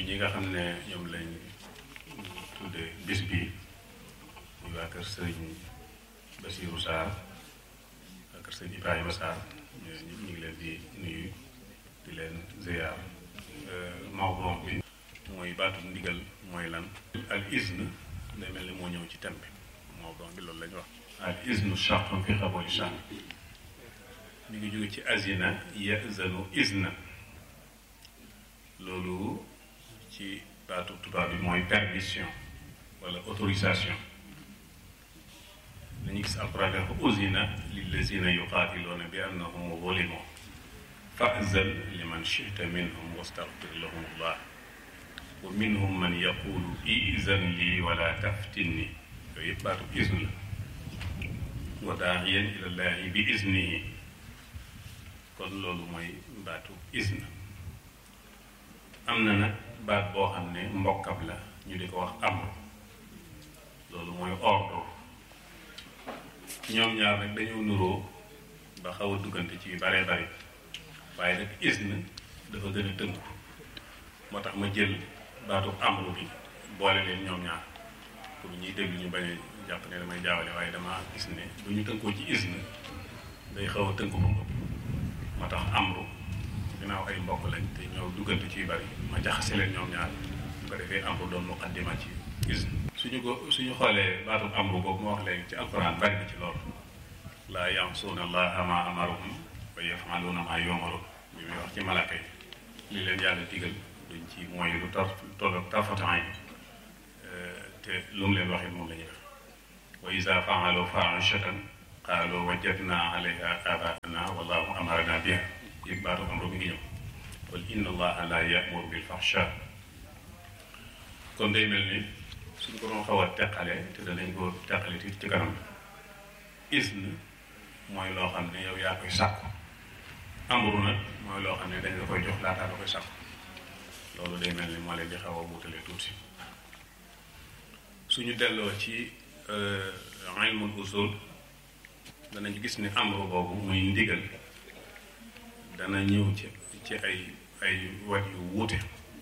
ñi nga xam ne ñoom lañ tudde bis bi muy waa kër sëriñ Basiiru Sarr waa kër sëriñ Ibrahima Sarr ñu ngi leen di nuyu di leen ziyaar mawduu bi mooy baatu ndigal mooy lan al izn day mel ni moo ñëw ci thème bi mawduu bi loolu la ñu wax al iznu shartun fi qabuli shan mi ngi jóge ci azina yazanu izna loolu ci baatu tubaab bi mooy permission wala autorisation dañuy gis alquran dafa uzina lillazina yuqaatiluuna bi annahum zulimu fa'zan liman shi'ta minhum wastaghfir lahum allah wa minhum man yaqulu izan lii wala taftinni yooyu yëpp baatu izn la wa daa'iyan ila llahi bi iznihi kon loolu mooy baatu izn am na nag baat boo xam ne mbokkam la ñu di ko wax amr loolu mooy ordre ñoom ñaar nag dañoo nuroo ba xaw a duggante ci bare bari waaye nag izn dafa gën a tënku moo tax ma jël baatu amru bi boole leen ñoom ñaar pour ñuy déglu ñu bañ a jàpp ne damay jaawale waaye dama gis ne bu ñu tënkoo ci izn day xaw a tënku ba ëpp moo tax amru ginnaaw ay mbokk lañ te ñoo duggante ci bari ma jaxase leen ñoom ñaar bu ko defee amru doon muqaddima ci izn suñu ko suñu xoolee baatu amru boobu ma wax léegi ci alquran bari na ci loolu laa yansuuna allaha ma amarahum wa yafaluuna ma yumaruun bi muy wax ci malaka yi li leen yàlla digal duñ ci mooy lu tar tolloog tarfatan yi te lu mu leen waxee moom la ñuy def wa iza faalu faahishatan qaalu wajadna alayha abaana wallahu amarana biha yëg baatu amru mi ngi ñëw qul inna allaha la yamuru bil fahsha kon day mel ni suñ ko doon xaw a teqale te danañ ko teqale ci kanam izn mooy loo xam ne yow yaa koy sàkku amru nag mooy loo xam ne dañ la koy jox laataa la koy sàkku loolu day mel ni moo leen di xaw a wuutale tuuti suñu delloo ci ilmul usul danañ gis ni amru boobu muy ndigal dana ñëw ci ci ay ay wat yu wuute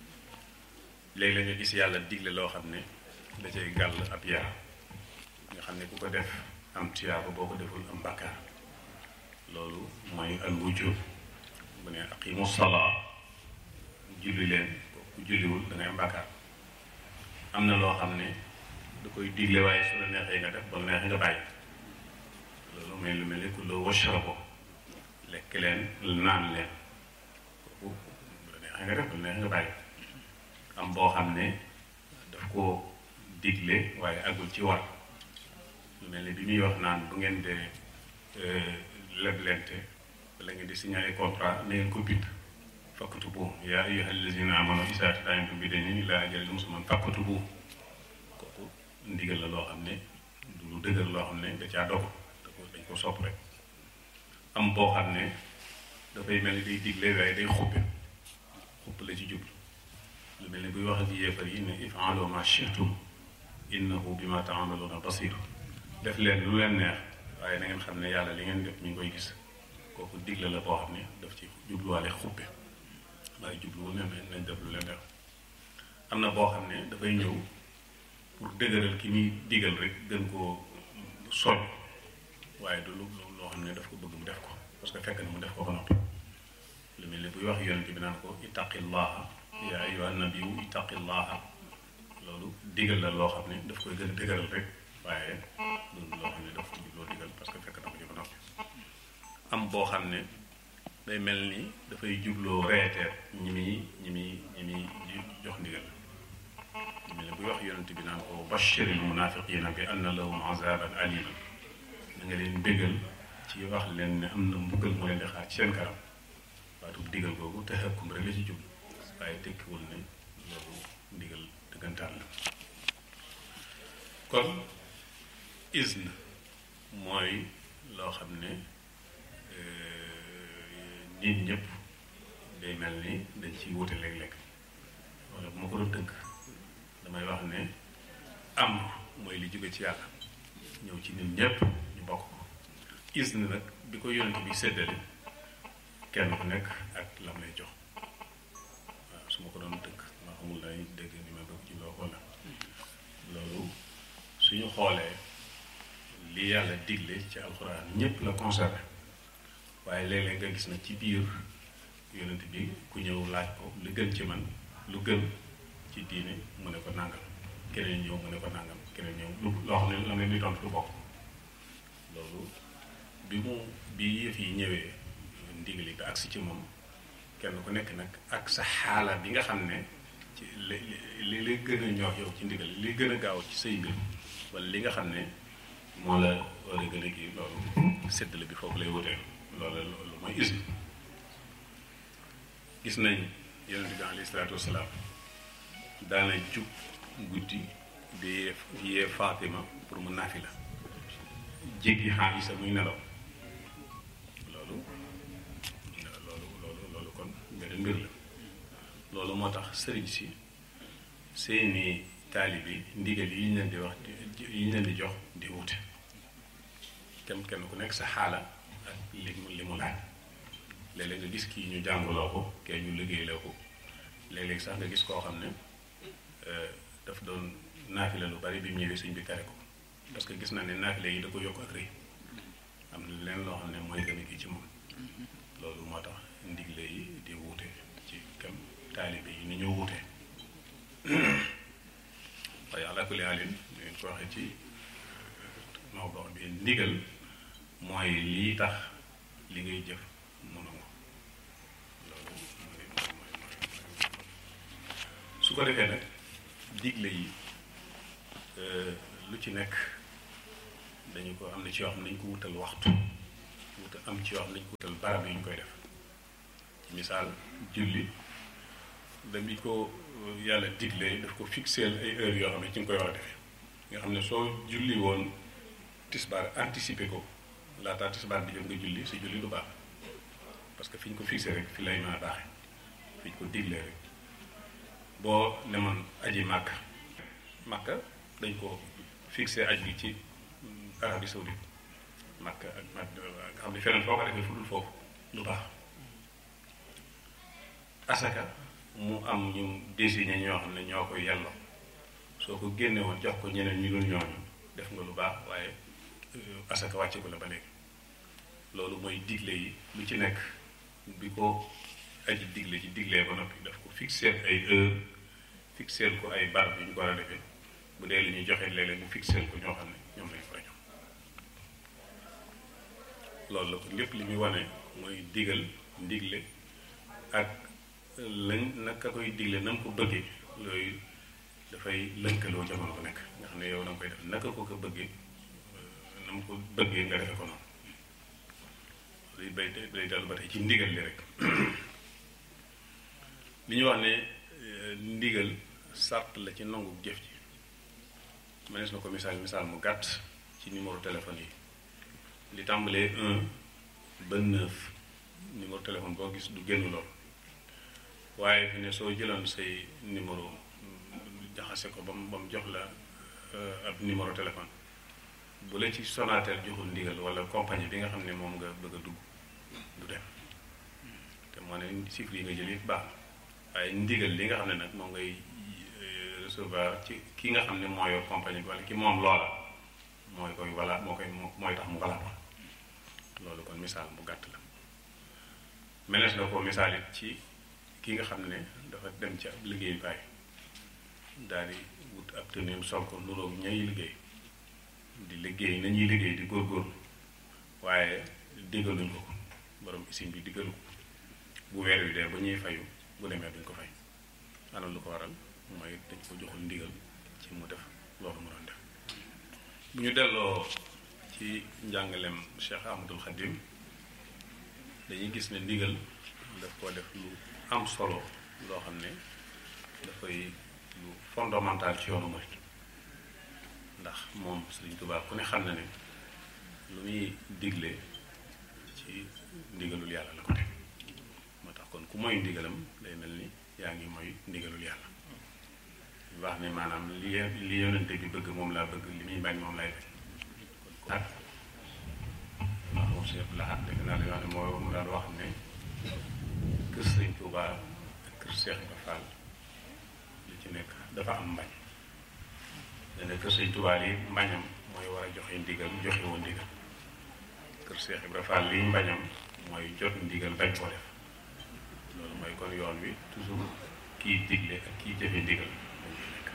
léegi la nga gis yàlla digle loo xam ne da cay gàll ab yar nga xam ne ku ko def am tiyaaba boo ko deful am bàkkaar loolu mooy al wujub bu ne aqimu salaa julli leen ku julliwul da ngay am bàkkaar am na loo xam ne da koy digle waaye su la neexee nga def ba la neexee nga bàyyi loolu mooy lu mel ni ku loo washrabo lekk leen naan leen kooku bu la neexee nga def ba la neexee nga bàyyi am boo xam ne daf ko digle waaye agul ci war lu mel ni bi muy wax naan bu ngeen dee leblente wala ngeen di signé ay contrat na ngeen ko bind faktubu yaa ayyuha allazina amanu izaa tadaayantum bidaynin ilaa ajalin musamman faktubu kooku ndigal la loo xam ne du lu dëgër loo xam ne da caa dogu da ko dañ ko sopp rek am boo xam ne dafay mel ni day digle waaye day xuppe xupp la ci jublu lu mel ni buy wax ak yéefar yi ne if'alu ma shi'tum innahu bima ta'maluna basir def leen lu leen neex waaye na ngeen xam ne yàlla li ngeen def mi ngi koy gis kooku digle la boo xam ne daf ci jubluwaale xuppe waaye jubluwul ne nañ def lu leen neex am na boo xam ne dafay ñëw pour dëgëral ki muy digal rek gën koo soñ waaye du lu loo xam ne daf ko bëgg mu def ko parce que fekk na mu def ko ba noppi lu mel ni buy wax yonent bi naan ko ittaqillaha yaa ayyuha nabiyu ittaqillaha loolu digal la loo xam ne daf koy gën a dëgëral rek waaye loolu loo xam ne daf ko jubloo digal parce que fekk na ko ci ba noppi am boo xam ne day mel ni dafay jubloo reeteet ñi muy ñi muy ñi muy jox ndigal ñu mel ne buy wax yonent bi naan ko bashiril munafiqina bi anna lahum azaban aliman da nga leen bégal ci wax leen ne am na mbugal mu leen di xaar ci seen kanam waatu digal googu te xëkkum rek la ci jublu waaye tekkiwul ne loolu ndigal dëggantaan la kon izn mooy loo xam ne nit ñëpp day mel ni dañ ciy wute léeg-léeg wala bu ma ko doon tënk damay wax ne am mooy li jóge ci yàlla ñëw ci nit ñëpp ñu bokk ko izn nag bi ko yonent bi séddale kenn ku nekk ak lam lay jox waaw su ma ko doon tënk ma xamul dañuy ñu xoolee li yàlla digle ci alxuraan ñépp la concerné waaye léeg-léeg nga gis na ci biir yonent bi ku ñëw laaj ko lu gën ci man lu gën ci diine mu ne ko nàngam keneen ñëw mu ne ko nàngam keneen ñëw lu loo xam ne la ne li tontu du bokk loolu bi mu bi yëf yi ñëwee ndigali bi agsi ci moom kenn ku nekk nag ak sa xaala bi nga xam ne ci li li li gën a ñor yow ci ndigal li gën a gaaw ci say mbir wala li nga xam ne moo la war a gën a kii loolu séddale bi foofu lay wutee loolu loolu mooy ism gis nañ yonent bi alayhi salaatu wasalaam daana jug guddi di yee yee Fatima pour mu naafi la jéggi xaar isa muy nelaw loolu loolu loolu loolu kon beneen mbir la loolu moo tax sëriñ si seeni taalibi ndigal yi ñu leen di wax yi ñu leen di jox di wute kenn kenn ku nekk sa xaala ak li mu li mu laaj léeg-léeg nga gis kii ñu jàngaloo ko kee ñu liggéeyloo ko léeg-léeg sax nga gis koo xam ne daf doon naafile lu bari bi mu ñëwee sëñ bi tere ko parce que gis na ne naafile yi da ko yokk ak rëy am na leen loo xam ne mooy gën a kii ci moom loolu moo tax ndigle yi di wuute ci kam taalibe yi ni ñu wuute waaye ala kulli haalin ñu ngeen ko waxee ci mawdo bi ndigal mooy lii tax li ngay jëf mënu nga loolu mooy mooy mooy su ko defee nag digle yi lu ci nekk dañu ko am na ci yoo xam ne dañu ko wutal waxtu wutal am ci yoo xam ne dañu ko wutal barab yi ñu koy def ci misaal julli dañu ko yàlla diglee daf ko fixeel ay heures yoo xam ne ci nga koy war a defee nga xam ne soo julli woon tisbaar anticiper ko laataa tisbaar di jot nga julli si julli du baax parce que fi ñu ko fixé rek fi lay mën a baaxee fi ñu ko diglee rek boo demoon aji màkka màkka dañ ko fixé aj bi ci Arabie Saoudite màkka ak nga xam ne feneen foo ko defee fu dul foofu du baax asaka mu am ñu désigné ñoo xam ne ñoo koy yelloo soo ko génne woon jox ko ñeneen ñu dul ñooñu def nga lu baax waaye asaka wàcce ko la ba léegi loolu mooy digle yi lu ci nekk bi ko aji digle ci diglee ba noppi daf ko fixé ay heure fixé ko ay barab yu ñu ko war a defee bu dee lu ñuy joxe léeg-léeg mu fixé ko ñoo xam ne ñoom lañu koy jox loolu la ko lépp li muy wane mooy digal ndigle ak lañ naka koy digle na mu ko bëggee yooyu dafay lënkaloo jamono bu nekk nga xam ne yow da nga koy def naka ko ko bëggee na mu ko bëggee nga defe ko noonu luy bay day dellu ba tey ci ndigal li rek li ñu wax ne ndigal sart la ci nangu jëf ji mënees na ko misaal misaal mu gàtt ci numéro téléphone yi li tàmbalee un ba neuf numéro téléphone boo gis du génn lool waaye fi ne soo jëloon say numéro jaxase ko ba mu ba mu jox la ab numéro téléphone bu la ci Sonatel joxul ndigal wala compagnie bi nga xam ne moom nga bëgg a dugg du dem te moo ne chiffre yi nga jël yëpp baax na waaye ndigal li nga xam ne nag moom ngay recevoir ci ki nga xam ne moo yor compagnie bi wala ki moom loola mooy koy wala moo koy mooy tax mu wala loolu kon misaal bu gàtt la menees na ko misaal it ci ki nga xam ne dafa dem ci ab liggéeyukaay daal di wut ab tëneem sol ko nuroog ñay liggéey di liggéey nañuy liggéey di góorgóorlu waaye diggaluñ ko ko borom usine bi diggalu ko bu weer wi dee ba ñuy fayu bu demee duñ ko fay ana lu ko waral mooy dañ ko joxul ndigal ci mu def loolu mu doon def bu ñu delloo ci njàngaleem Cheikh Ahmadul Khadim dañuy gis ne ndigal daf ko def lu am solo loo xam ne dafay lu fondamental ci yoonu murid ndax moom Sëriñ Tuubaa ku ne xam na ne lu muy digle ci ndigalul yàlla la ko teg moo tax kon ku mooy ndigalam day mel ni yaa ngi mooy ndigalul yàlla wax ne maanaam li li yonente bi bëgg moom laa bëgg li muy bañ moom lay bañ kon ak maa moom Cheikh Lahat dégg naa dañoo xam ne moo mu daan wax ne kër Sëriñ Tuubaa ak kër Cheikh Ibra Fall li ci nekk dafa am mbañ ne ne kër Sëñ Tuubaa yi mbañam mooy war a joxe ndigal joxe woon ndigal kër Cheikh Ibra Fall lii mbañam mooy jot ndigal bañ ko def loolu mooy kon yoon wi toujours kii digle ak kii jëfe ndigal moom ñu nekk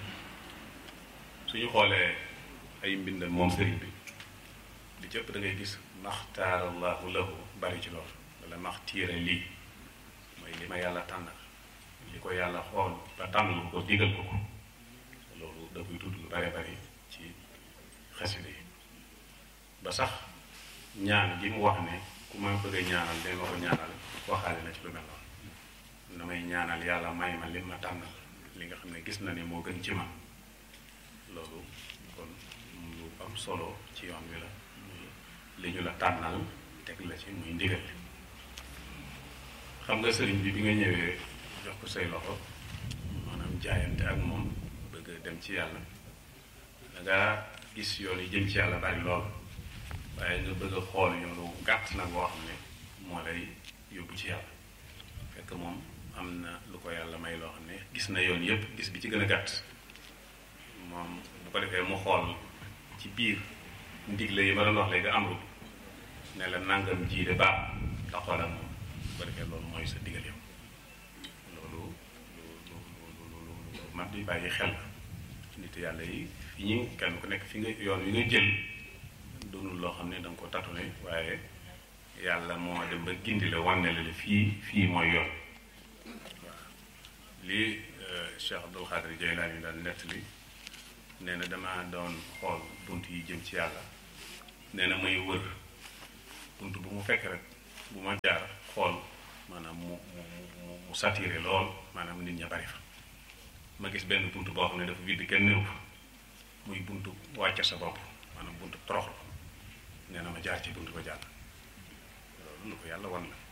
suñu xoolee ay mbindam moom sëriñ bi li ci ëpp da ngay gis maxtaarallahu lahu bari ci loolu wala maxtiira lii mooy li ma yàlla tànnal li ko yàlla xool ba tànnal ko digal ko ko loolu da koy tudd lu bare bari ci xasida yi ba sax ñaan gi mu wax ne ku ma bëgg a ñaanal de ma ko ñaanal waxaale na ci lu mel noonu damay ñaanal yàlla may ma li ma tànnal li nga xam ne gis na ne moo gën ci man loolu kon lu am solo ci yoon wi la li ñu la tànnal teg la ci muy ndigal li xam nga sëriñ bi bi nga ñëwee jox ko say loxo maanaam jaayante ak moom bëgg dem ci yàlla da nga gis yoon yi jëm ci yàlla bari lool waaye nga bëgg a xool yoonu gàtt nag boo xam ne moo lay yóbbu ci yàlla fekk moom am na lu ko yàlla may loo xam ne gis na yoon yépp gis bi ci gën a gàtt moom bu ko defee mu xool ci biir ndigle yi ma doon wax léegi amru ne la nangam ji de baax nga xoolal moom bu ko defee loolu mooy sa digal yow loolu lu lu lu lu lu mat di bàyyi xel la nit yàlla yi fi ñu kenn ku nekk fi nga yoon wi nga jël doonul loo xam ne da nga ko tatune waaye yàlla moo dem ba gindi la wanne la la fii fii mooy yoon waaw lii Cheikh Abdul Xaadir Jaylaani daan nettali nee na damaa doon xool bunt yi jëm ci yàlla nee na may wër bunt bu mu fekk rek bu ma jaar xool maanaam mu mu mu mu saturé lool maanaam nit ña bari fa ma gis benn bunt boo xam ne dafa vide kenn néew fa muy buntu wàcce sa bopp maanaam buntu toroxlu nee na ma jaar ci buntu ba jàll loolu lu ko yàlla wan la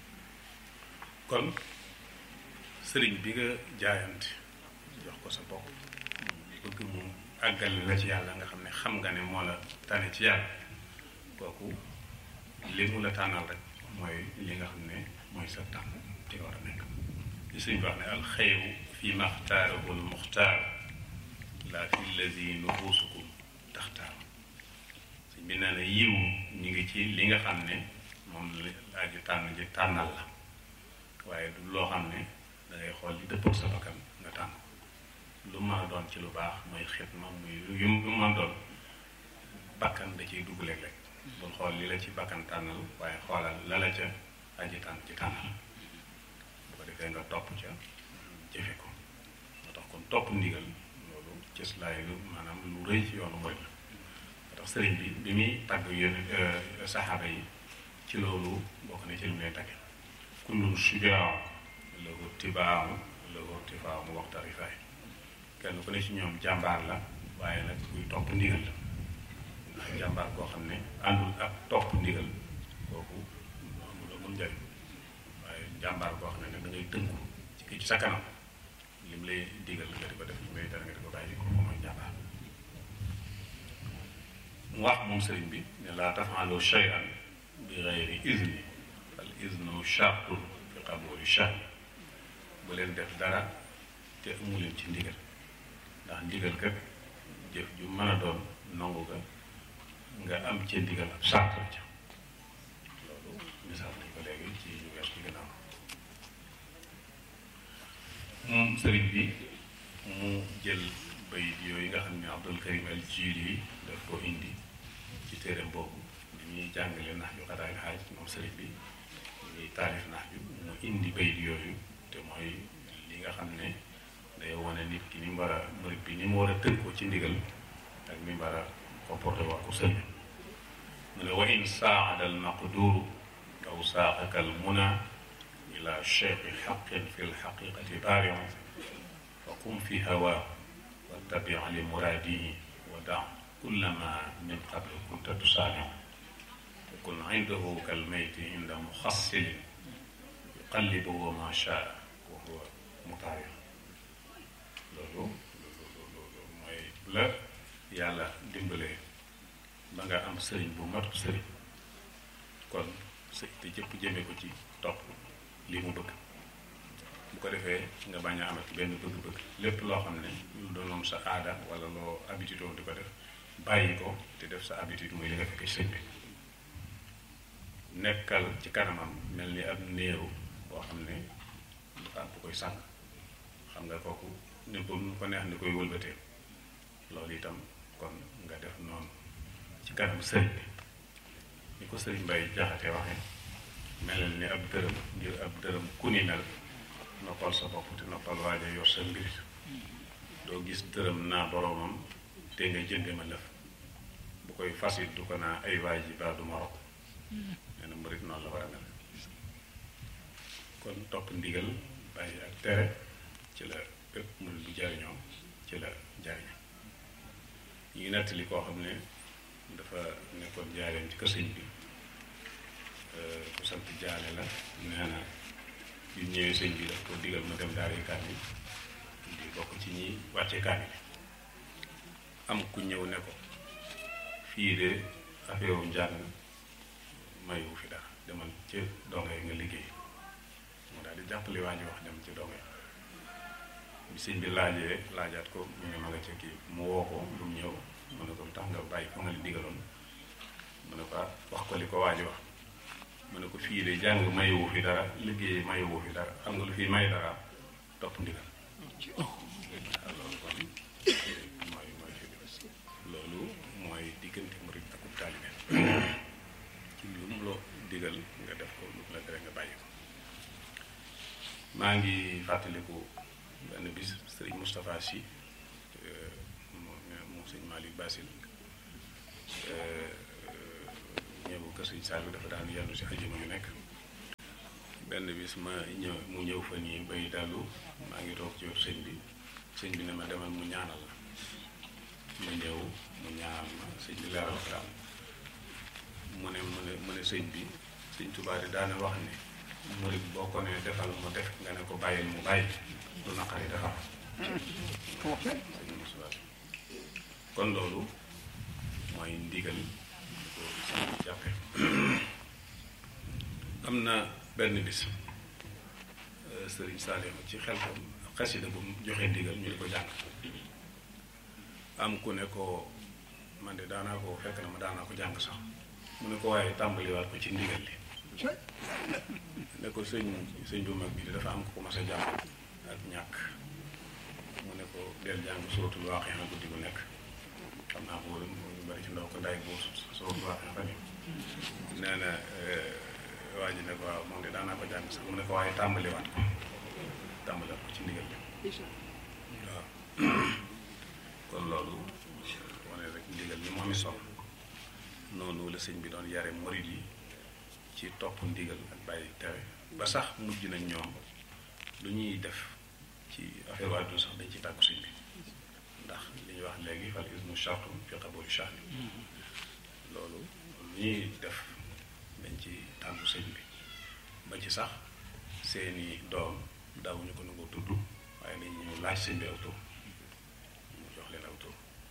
kon sëriñ bi nga jaayante jox ko sa bopp bëgg mu àggal la ci yàlla nga xam ne xam nga ne moo la tane ci yàlla kooku li mu la tànnal rek mooy li nga xam ne mooy sa tànn ci war a nekk li sëriñ bi wax ne alxeyru fi maxtaarahu almuxtaar laa fi lazi nufusukum taxtaar sëñ bi nee na yiw ñu ngi ci li nga xam ne moom la aji tànn ji tànnal la waaye du loo xam ne da ngay xool li dëppoo sa bakkan nga tànn lu mën a doon ci lu baax muy xitma muy yu mu mën a doon bakkan da ciy dugg léeg-léeg bul xool li la ci bakkan tànnal waaye xoolal la la ca aji tànn ci tànnal bu ko defee nga topp ca jëfe ko moo tax kon topp ndigal loolu cëslaay lu maanaam lu rëy ci yoonu mooy la moo tax sëriñ bi bi muy tàgg yéen saxaaba yi ci loolu bokk na ci li mu leen tàgge kullun shujaa lahu tibaamu lahu tifaamu waxta rifaay kenn ku ne ci ñoom jàmbaar la waaye nag kuy topp ndigal la ndax jàmbaar koo xam ne àndul ak topp ndigal kooku amul amul njëriñ waaye jàmbaar koo xam ne nag da ngay tënku ci kii ci sa kanam lim lay digal nga di ko def lim lay dara nga di ko bàyyi ko mooy jàmbaar mu wax moom sëriñ bi ne laa tafaalu shay'an bi gayri izni al iznu shartun fi qabuli shahri bu leen def dara te amu leen ci ndigal ndax ndigal kat jëf ju mën a doon nangu ga nga am ci ndigal ab sart la ca loolu misaal nañ ko léegi ci ñu wees ci gannaaw moom sëriñ bi mu jël bayit yooyu nga xam ne Abdul Karim al Jili daf ko indi ci téereem boobu ni ñuy jàngale nax ju xadaay xaaj moom sëriñ bi ñuy taarif nax ju mu indi bayit yooyu te mooy li nga xam ne day wane nit ki ni mu war a murit bi ni mu war a tënkoo ci ndigal ak ni mu war a comporté wax ko sëñ mu ne wa in saada al maqduru aw saaqaka al muna ila cheikhi xaqin fi lxaqiqati baarion fa qum fi hawa wattabi li muraadihi wa da kullama min qabli kunta tusaaniu wa kun indahu kal mayti inda muxassilin yuqallibuhu ma shaa wa huwa mutaarion loolu loolu mooy la yàlla dimbalee ba nga am sëriñ bu mat sëriñ kon sëñ te jëpp jëme ko ci topp li mu bëgg bu ko defee nga bañ a amati benn bëgg-bëgg lépp loo xam ne lu doonoon sa aada wala loo habitude woon di ko def bàyyi ko te def sa habitude muy li nga fekkee sëñ bi nekkal ci kanamam mel ni ab néew boo xam ne dafa am bu koy sànq xam nga kooku ni ko nu ko neex ni koy wëlbatee loolu itam kon nga def noonu ci kanam sëriñ bi ni ko sëriñ Mbay Jaxate waxee melal ni ab dërëm ngir ab dërëm ku ni mel noppal sa bopp te noppal waaja yor sa mbir doo gis dërëm naa boroomam te nga jënde ma lëf bu koy fasit du ko naa ay waay ji baa du ma rob nee na murit noonu la war a mel kon topp ndigal bàyyi ak tere ci la bépp murit bu jariñoo ci la jariñoo ñu ngi nettali koo xam ne dafa nekkoon jaareem ci kër sëñ bi ku sant jaale la nee na yu ñëwee sëñ bi daf ko digal ma dem daara kaamil di bokk ci ñi wàcce kaamil am ku ñëw ne ko fii de affaire njàng mayu fi dara demal ci dongo yi nga liggéey mu daal di jàppale waa ji wax dem ci dongo yi bi sëñ bi laajee laajaat ko mu ne ma nga ca kii mu woo ko lu mu ñëw mu ne ko lu tax nga bàyyi fa nga li digaloon mu ne ko wax ko li ko waa ji wax mu ne ko fii de jàng mayewu fi dara liggéey mayewu fi dara xam nga lu fi may dara topp ndigal loolu kon mooy mooy fi loolu mooy diggante murid ak taalibe ci lu mu loo digal nga def ko lu mu la tere nga bàyyi ko maa ngi fàttaliku benn bis sëriñ Moustapha Sy moom sëñ Malick Basil ñëw kër sëñ Saliou dafa daan yendu si ajuma yu nekk benn bis ma ñëw mu ñëw fa nii bay dalu maa ngi toog ci wetu sëñ bi sëñ bi ne ma demal mu ñaanal la ma ñëw mu ñaanal ma sëñ bi leeral ko daal mu ne mu ne mu ne sëñ bi sëñ Tuubaa di daane wax ne murit boo ko ne defal mu def nga ne ko bàyyil mu bàyyi lu naqari defal kon loolu mooy ndigal ko sëñ bi jàppe am na benn bis sëriñ Saliou ci xel ko xasida bu joxe ndigal ñu di ko jàng am ku ne ko man de daanaa ko fekk na ma daanaa ko jàng sax mu ne ko waaye tàmbaliwaat ko ci ndigal li ne ko sëñ sëñ bu mag bi dafa am ko ko mas a jàng ak ñàkk mu ne ko del jàng sootul waaxee na guddi bu nekk xam naa ko ñu bari ci ndaw ko nday boo sootul waaxee fan yi nee na waa ji ne ko waaw moom de daanaa ko jàng sax mu ne ko waaye tàmbaliwaat ko tàmbaliwaat ko ci ndigal li waaw kon loolu wane rek ndigal ni mu amee solo noonu la sëñ bi doon yare murid yi ci topp ndigal ak bàyyi tere ba sax mujj nañ ñoom lu ñuy def ci affaire waa du sax dañ ci tàggu sëñ bi ndax li ñuy wax léegi fal ismu chartu fi qabuli shahri loolu lu ñuy def dañ ci tàggu sëñ bi ba ci sax seeni doom daawuñu ko nangoo tudd waaye dañ ñëw laaj sëñ bi aw tur mu jox leen aw tur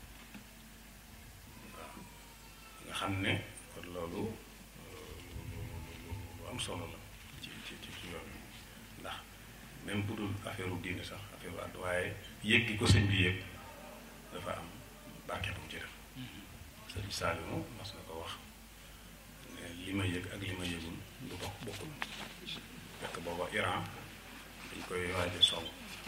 waaw nga xam ne kon loolu lu am solo la ci ci ci yoon ndax même bu dul affaire u diine sax affaire u àdd waaye yëg gi ko sëñ bi yëg dafa am barke bu mu ci def sëñ Saliou mas na ko wax ne li ma yëg ak li ma yëgul du bokk bokkul fekk booba Iran dañ koy waaje song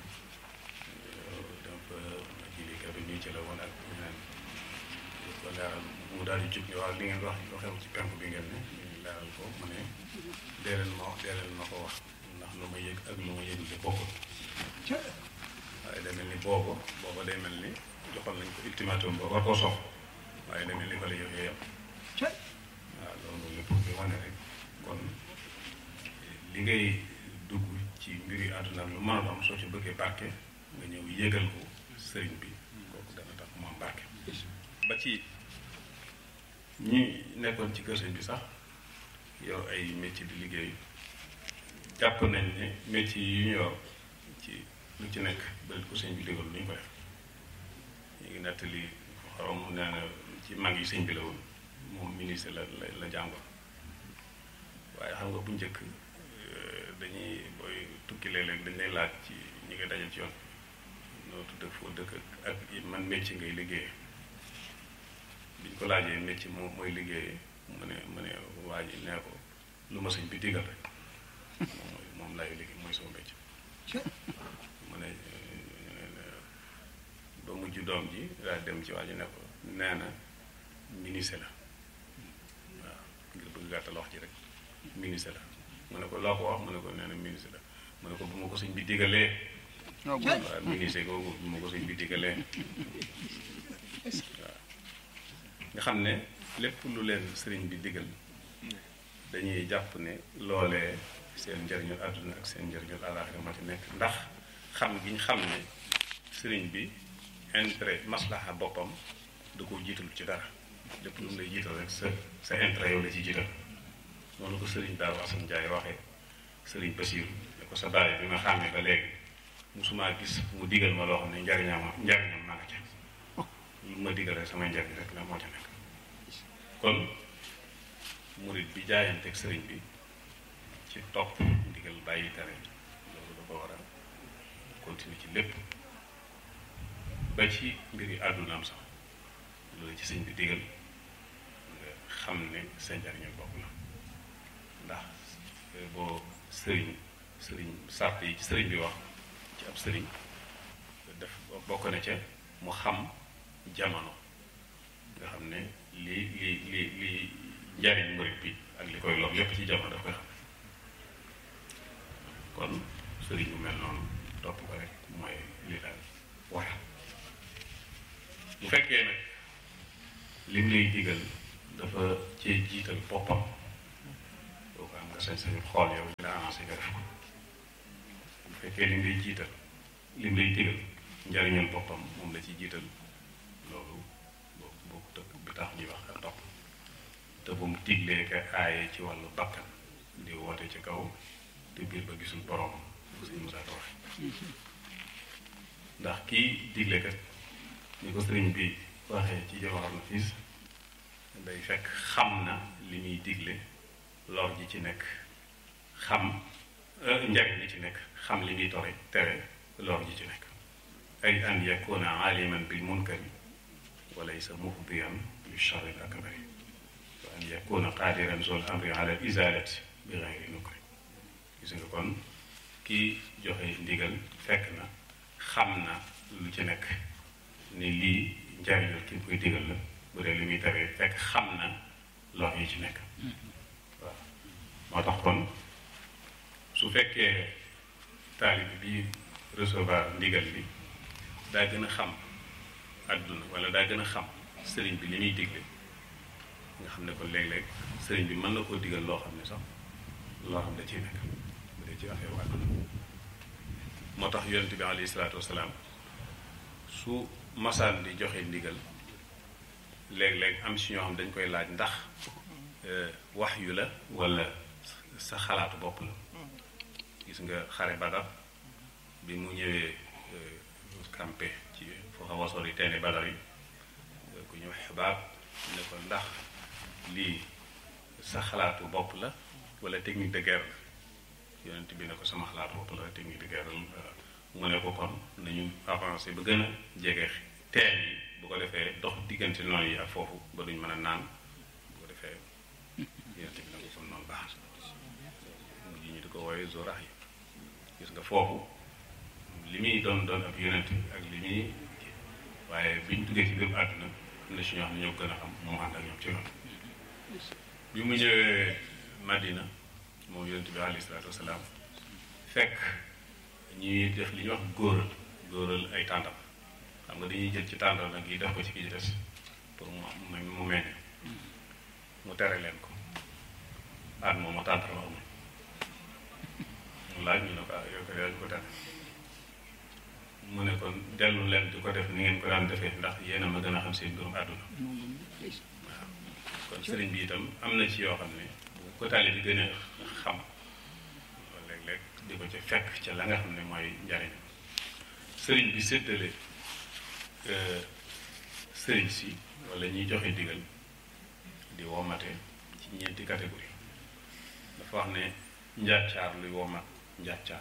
donc ma ji li kër ñuy ci la woon ak ñeneen ko leeral mu daal di jub ne waaw li ngeen wax lu xew ci penk bi ngeen ne ñu leeral ko mu ne dee leen ma wax dee leen ma ko wax ndax lu ma yëg ak lu ma yëgul de bokkul waaye day mel ni boobu booba day mel ni joxoon nañ ko ultimatum ba war koo sox waaye day mel ni fa la yëf yam waaw loolu lépp bi wane rek kon li ngay dugg ci mbiri àdduna lu mën a am soo ci bëggee barke nga ñëw yëgal ko sëriñ bi kooku dana tax mu am barke ba ci ñi nekkoon ci kër sëñ bi sax yor ay métier di liggéey jàpp nañ ne métier yi ñu yor ci lu ci nekk bëri ko sëñ bi digal lu ñu ko def ñu ngi nettali xorom nee na ci mag yi sëñ bi la woon moom ministre la la la jàngoon waaye xam nga bu njëkk dañuy booy tukki léeg-léeg dañ lay laaj ci ñi nga daje ci yoon noo tudd foo dëkk ak man métier ngay liggéeyee biñ ko laajee métier moom mooy liggéeyee mu ne mu ne waa ji nee ko lu ma sëñ bi digal rek moom mooy moom laay liggéey mooy sama métier mu ne ba mujj doom ji daal dem ci waa ji ne ko nee na ministre la waaw ngir bëgg gàttal wax ji rek ministre la mu ne ko loo ko wax mu ne ko nee na ministre la mu ne ko bu ma ko sëñ bi digalee waaw ministre googu bu ma ko sëñ bi digalee waaw nga xam ne lépp lu leen sëriñ bi digal dañuy jàpp ne loolee seen njëriñul àdduna ak seen njëriñul àllaaxira ma ci nekk ndax xam gi ñu xam ne sëriñ bi intérêt maslaha boppam da ko jiital ci dara lépp lu mu lay jiital rek sa sa intérêt yow la ci jiital noonu ko sëriñ Daaru Asan Njaay waxee sëriñ Basiiru ne ko sa baay bi ma xàmmee ba léegi musumaa gis mu digal ma loo xam ne njariñam njariñam maa nga ca lu ma digal rek samay njariñ rek la moo ca nekk kon murit bi jaayanteeg sëriñ bi ci topp ndigal bàyyi tere loolu dafa war a continuer ci lépp ba ci mbiri àddunaam sax loolu ci sëñ bi digal nga xam ne sa njariñu bopp la ndax boo sëriñ sëriñ sàrt yi ci sëriñ bi wax ci ab sëriñ def bokk na ca mu xam jamono nga xam ne li li li li njariñ murit bi ak li koy lor lépp ci jamono daf koy xam kon sëriñ bu mel noonu topp ko rek mooy li daal war bu fekkee nag lim lay digal dafa cee jiital boppam boo ko am nga sañ-sañu xool yow li la avancé nga def ko bu fekkee lim lay jiital lim lay digal njariñal boppam moom la ci jiital loolu boobu boobu tëkk bi tax ñuy wax ak topp te bu mu diglee ka aaye ci wàllu bakkan di woote ci kaw te biir ba gisul borom bu sëñ Musaa Ka waxe ndax kii digle kat ni ko sëriñ bi waxee ci Jawahar Nafiis day fekk xam na li muy digle lor ji ci nekk xam njariñ li ci nekk xam li muy tore tere lor ji ci nekk ay an yakuna aliman bil munkari wa laysa mufdiyan li charri al akbari wa an yakuna qadiran zul amri ala al izalati bi gayri nukri gis nga kon kii joxe ndigal fekk na xam na lu ci nekk ni lii njariñul ki koy digal la bu dee li muy tere fekk xam na lor yi ci nekk waaw moo tax kon su fekkee taalib bi recevoir ndigal bi daa gën a xam àdduna wala daa gën a xam sëriñ bi li muy digle nga xam ne kon léeg-léeg sëriñ bi mën na koo digal loo xam ne sax loo xam da ciy nekk bu dee ci affaire àdduna moo tax yonent bi alayhi salaatu wasalaam su masaan di joxe ndigal léeg-léeg am si ñoo xam dañ koy laaj ndax wax yu la wala sa xalaatu bopp la gis nga xare Badar bi mu ñëwee campé ci foo xaw a sori teeni Badar yi ku ñëw xibaar ne ko ndax lii sa xalaatu bopp la wala technique de guerre la yonent bi ne ko sama xalaatu bopp la technique de guerre la mu ne ko kon nañu avancé ba gën a jege teen yi bu ko defee dox diggante noonu yi ak foofu ba duñ mën a naan bu ko defee yonent bi ne ko kon noonu baax mujj ñu di ko wooye zorax yi gis nga foofu li muy doon doon ab yonent ak li muy waaye biñ duggee ci biir àdduna am na si ñoo xam ne ñoo gën a xam moom ànd ak ñoom ci yoon bi mu ñëwee Madina moom yonent bi alayhi salaatu wasalaam fekk ñuy def li ñuy wax góoral góoral ay tàndam xam nga dañuy jël ci tàndam nag yi def ko ci ki ci des pour mu mu meññ mu tere leen ko at moom ma tàndarma amul mu laaj ñu ne ko yow ko yaa ñu ko tere mu ne kon dellu leen di ko def ni ngeen ko daan defee ndax yéen a ma gën a xam seen mbirum àdduna waaw kon sëriñ bi itam am na ci yoo xam ne bu ko taali bi gën a xam léeg-léeg di ko ca fekk ca la nga xam ne mooy njariñ sëriñ bi séddale sëriñ si wala ñuy joxe digal di womate ci ñeenti catégorie dafa wax ne njàccaar luy womat njàccaar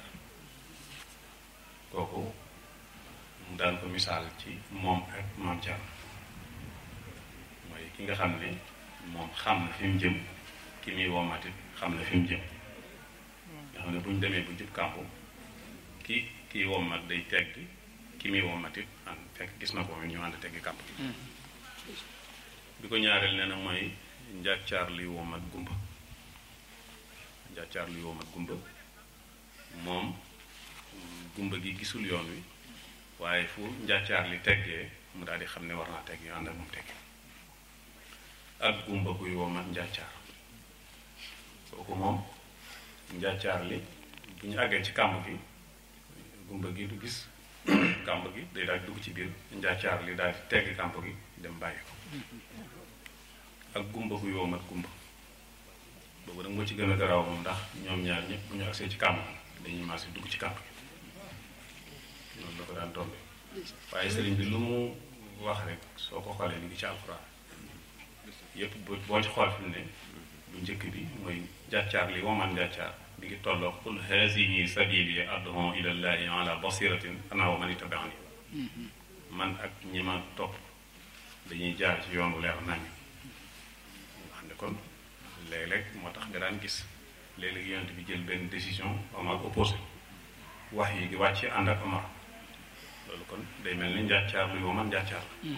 kooku mu daan ko misaal ci moom ak maam Thierno mooy ki nga xam ne moom xam na fi mu jëm ki muy womatit xam na fi mu jëm nga xam ne bu ñu demee bu jub kàmpu ki kii womat day tegg ki muy womatit an fekk gis na ko ñu ànd teggi kàmp bi ko ñaareel nee na mooy njàccaar luy womat gumba njàccaar luy womat gumba moom gumba gi gisul yoon wi waaye fu njàccaar li teggee mu daal di xam ne war naa tegg yu ànd ak moom tegg ak gumba guy womat njàccaar kooku moom njàccaar li bu ñu àggee ci kàmb gi gumba gi du gis kàmb gi day daal di dugg ci biir njàccaar li daal di tegg kàmb gi dem bàyyi ko ak gumba guy womat gumba boobu nag moo ci gën a garaaw moom ndax ñoom ñaar ñëpp bu ñu agsee ci kàmb gi dañuy maase dugg ci kàmb gi noonu la ko daan tombe waaye sëriñ bi lu mu wax rek soo ko xoolee ni ngi ci alxuraan yëpp boo ci xool fi mu ne bu njëkk bi mooy njàccaar li woman njàccaar bi ngi tolloo qul hazihi sabili ad'u ila llahi ala basiratin ana wa man ittabaani man ak ñi ma topp dañuy jaar ci yoonu leer nañ nga xam ne kon léeg-léeg moo tax nga daan gis léeg-léeg yonent bi jël benn décision Omar opposé wax yi gi wàcc ànd ak Omar loolu kon day mel ni njàccaar luy woman njàccaar la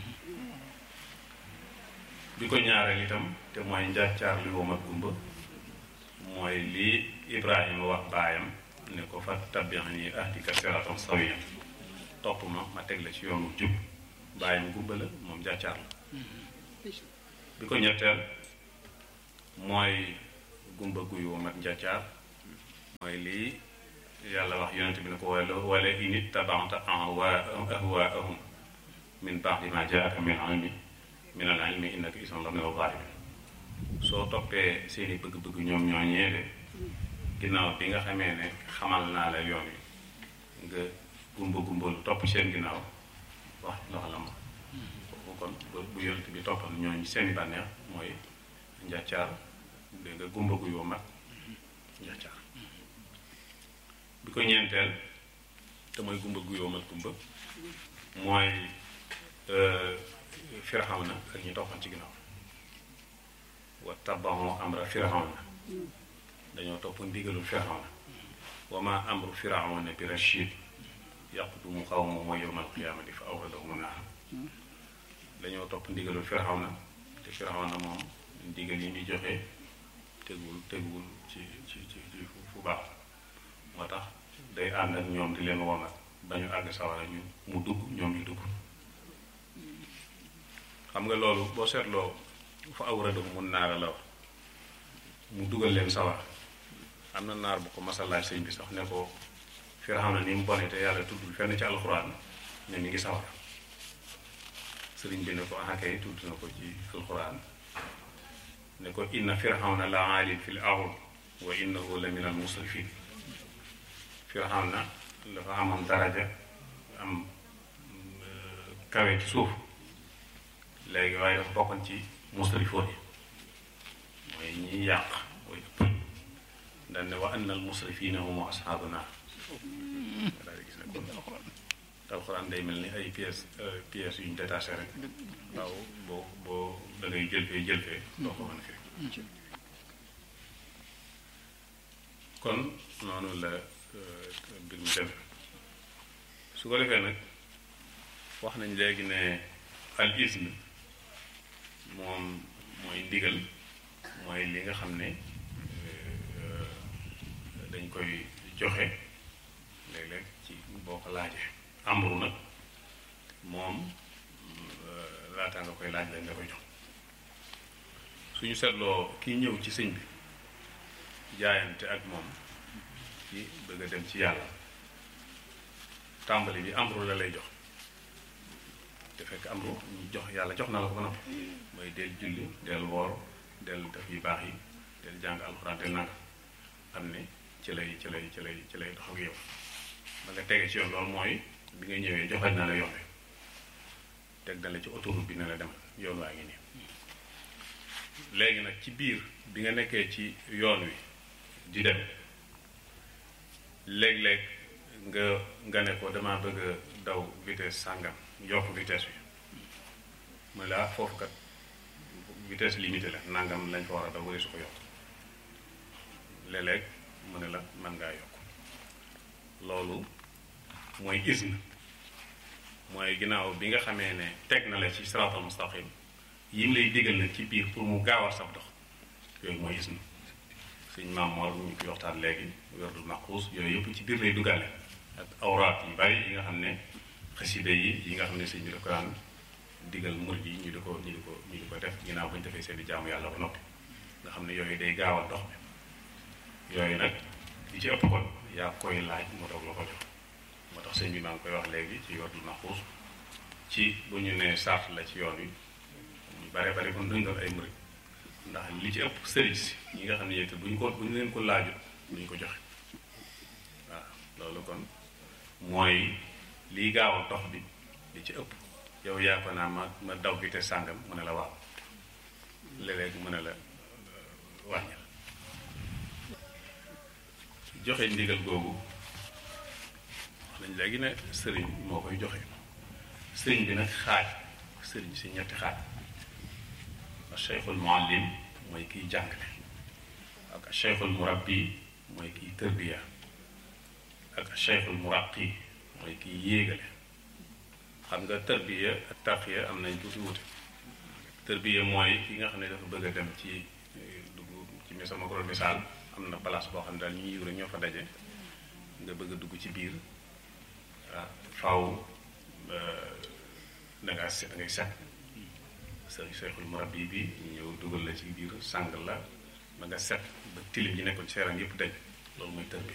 bi ko ñaareel itam te mooy njàccaar luy womat gumba mooy lii Ibrahima wax baayam ne ko fa tabi'ani ahdika siratan sawiyan topp ma ma teg la ci yoonu jub baayam gumba la moom njàccaar la bi ko ñetteel mooy gumba guy womat njàccaar mooy lii yàlla wax yonent bi ne ko wala wala in ittaba'ta ahwaa'ahum min ba'di ma jaa'aka min ilmi min al ilmi innaka idan la minal zaalimiin soo toppee seeni bëgg-bëgg ñoom ñoo ñeede ginnaaw bi nga xamee ne xamal naa la yoon wi nga gumba gumba lu topp seen ginnaaw wax ndox la ma kooku kon bu yonent bi toppal ñooñu seeni bànneex mooy njàccaar dégg nga gumba gu yoo mag njàccaar bi ko ñeenteel te mooy gumba gu yoo mag gumba mooy Firawna ak ñi toppan ci ginnaaw wa tabaxu amra Firawna dañoo topp ndigalul Firawna wa ma amru Firawna bi rachid yaqdumu qawmahu yawmal qiyaamati fa awradahum naar dañoo topp ndigalul Firawna te Firawna moom ndigal yi muy joxe tegul tegul ci ci ci ci fu baax moo tax day ànd ak ñoom di leen womat ba ñu àgg sawara ñu mu dugg ñoom ñu dugg xam nga loolu boo seetloo fa awradahum mun naara la wax mu dugal leen sawar am na naar bu ko masalaaj sëñ bi sax ne ko Firawna ni mu bone te yàlla tuddul fenn ci alxuraan ne mi ngi sawar sëriñ bi ne ko ah kay tudd na ko ci alxuraan ne ko inna Firawna la aalin fil ard wa innahu la min al musrifin Firawna dafa amoon daraja am kawe ci suuf léegi waaye dafa bokkoon ci musrifoon yi mooy ñiy yàq mooy ëpp dañ ne wa anna al musrifina hum ashaabu naar daal di gis ne kon alxuraan day mel ni ay pièces pièces yu ñu détaché rek waaw boo boo da ngay jël fee jël fee doo ko mën a firi kon noonu la mbir mi dem su ko defee nag wax nañ léegi ne al ism moom mooy ndigal mooy li nga xam ne dañ koy joxe léeg-léeg ci boo ko laajee amru nag moom laataa nga koy laaj lañ nga koy jox suñu seetloo kii ñëw ci sëñ bi jaayante ak moom ci bëgg a dem ci yàlla tàmbali bi amru la lay jox te fekk amru ñu jox yàlla jox na la ko ba noppi mooy del julli del woor del def yu baax yi del jàng alxuraan del nanga xam ne ci lay ci lay ci lay ci lay dox ak yow ba nga tege ci yoon loolu mooy bi nga ñëwee joxañ na la yoon wi teg na la ci autoroute bi ne la demal yoon waa ngi nii léegi nag ci biir bi nga nekkee ci yoon wi di dem léeg-léeg nga nga ne ko damaa bëgg a daw vitesse sàngam yokk vitesse bi mu ne la foofu kat vitesse limitée la nangam lañ fa war a daw wala su ko yokk léeg-léeg mu ne la mën ngaa yokk loolu mooy isne mooy ginnaaw bi nga xamee ne teg na la ci siraatal mustaqim yim lay digal nag ci biir pour mu gaawal sab dox yooyu mooy isne suñ maam Mor ñu koy waxtaan léegi werdul maquus yooyu yëpp ci biir lay duggaale ak awraat yu bari yi nga xam ne xasida yi yi nga xam ne sëñ bi da ko daan digal murid yi ñu di ko ñu di ko ñu di ko def ginnaaw bañ defee seen i jaamu yàlla ba noppi nga xam ne yooyu day gaawal dox bi yooyu nag li ci ëpp kon yaa koy laaj mu doog la ko jox moo tax sëñ bi maa ngi koy wax léegi ci werdul maquus ci bu ñu nee sart la ci yoon wi ñu bare bare kon duñ doon ay murid ndax li ci ëpp sëriñ si ñi nga xam ne yéen bu ñu ko bu ñu leen ko laajut bu ñu ko joxe waaw loolu kon mooy liy gaaw a dox bi li ci ëpp yow yaa ko naa ma ma daw bi te sàngam mu ne la waaw léeg-léeg mu ne la wàññil joxe ndigal googu wax nañ léegi ne sëriñ moo koy joxe sëriñ bi nag xaaj sëriñ si ñetti xaaj cheikhul muallim mooy kiy jàngale ak cheikhul murabbi mooy kiy tërbiya ak cheikhul muraqi mooy kiy yéegale xam nga tërbiya ak tarqiya am nañ tuuti wute tërbiya mooy ki nga xam ne dafa bëgg a dem ci dugg ci mi sama gros misaal am na place boo xam ne daal ñu yiw rek ñoo fa daje nga bëgg a dugg ci biir waaw faw da ngaa set da ngay set sëriñ seexul murabbi bi ñëw dugal la ci biir sàng la ba nga set ba tilim yi nekkoon ci yaram yëpp dañ loolu mooy tër bi